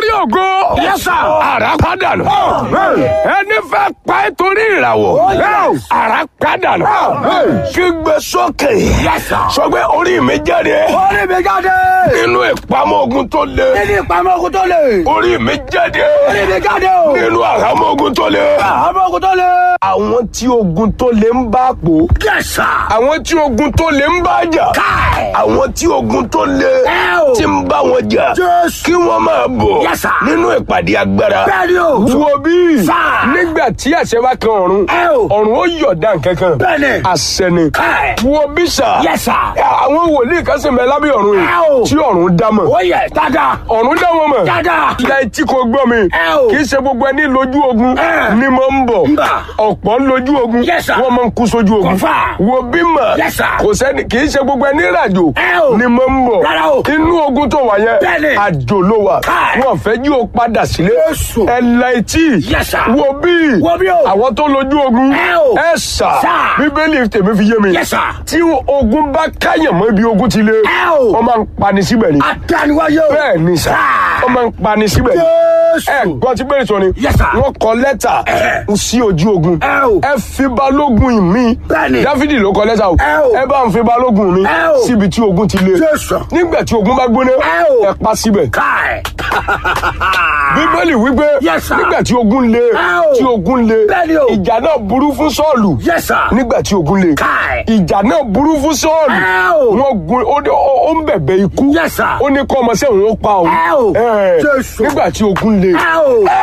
ògo. Yes, sir. Àrá padà nù. Ẹni fẹ́ pa ẹ́ torí ìràwọ̀. yes. Àrá padà nù. Kígbe sókè. Yes, sir. Sọ pé orí mi jáde. Orí mi jáde. Nínú ìpamọ́ ogun tó le. Nínú ìpamọ́ ogun tó le. Orí mi jáde. Orí mi jáde o. Nínú àhámọ́ ogun tó le. Àmọ́ ogun tó le. Àwọn tí ogun tó le ń bá pò. Yes, sir. Àwọn tí ogun tó le ń bá jà. Káì. Àwọn tí ogun tó le Ẹ o. tí ń bá wọn jà. Jésù. Kí wọ́n máa bọ̀ Yes, sir. nínú ìpàdé agbára. Bẹ́ẹ̀ni o. Wo bí? Sir. Nígbà tí àṣẹ bá kan ọ̀run. Ẹ o. Ọ̀run ó yọ̀dá nkankan. Bẹ́ẹ̀ni. Àṣẹ ni. Káì. Wo bí sà? Yes, sir. Àwọn wòlíì kan sì ń bẹ lábẹ́ ọ̀run yìí. Ẹ o. Tí ọ̀run dá mọ̀. Ó yẹ dáadáa. Ọ̀run dá wọn mọ̀. Dáadáa. Ilẹ̀ tí kò gbọ́ mi. Ẹ o. Kì í ṣe gbogbo ẹni lójú ogun Ẹ. ni mo ń bọ̀. Ń bà. Ọ̀pọ̀ ń lójú ogun. Yes, sir. Wọ́n máa ń kú sójú ogun. Confirm. Wo bí mà. Yes, sir. Kò sẹ́ni kì í ṣe gbogbo ẹni ràjò Ẹ o. ni mo ń bọ̀. Rárá o. Inú ogun tó wà yẹn. Bẹ́ẹ̀ni. Àjò ló wà. Káì. Wọ́n fẹ́ jí o padà sílé. Jésù. Ẹ̀la etí. Yes, sir. Wo bí. Wo bí o. Àwọn tó lójú ogun. Ẹ o. Ẹ sà. Sir. Bíbélì tèmi fi yé mi. Yes, sir. Tí ogun bá káyàn mọ́ ibi ogun ti lé. Ẹ o. Wọ́n máa ń pani síbẹ̀ ni. Àtàníwáyé o. Bẹ́ẹ̀ ni sà. Sir. Wọ́n máa ń pani síbẹ̀ ni. Jésù. Ẹ gbọ́ tí bẹ́ẹ̀ sọ ni. Yes, sir. Wọ́n kọ lẹ́tà Ẹ. sí ojú ogun. Ẹ o. Ẹ fi balógun mi. Bẹ́ẹ̀ni. Dáfídì ló kọ lẹ́tà o. Ẹ o. Ẹ bá ń fi balógun mi. Ẹ o. Síbi tí ogun ti lé. Jésù. Nígbà tí ogun bá gbóná. Ẹ o. Ẹ pa síbẹ̀. Káì. Bíbélì wípé. Yes, sir. Nígbà tí ogun lé. Ẹ o. Tí ogun lé. Bẹ́ẹ̀ni o. Ìjà náà burú fún Sọ́ọ̀lù. Yes, sir. Nígbà tí ogun lé. Káì. Ìjà náà burú fún Sọ́ọ̀lù. Ẹ o. Wọ́n gun ó ní- ó ó ń bẹ̀bẹ̀ ikú. Yes, sir. Ó ní kọ́ ọmọ sẹ́wọ̀n ó pa òun. Ẹ o. Ẹ. Jésù. Nígbà tí ogun lé. Ẹ o.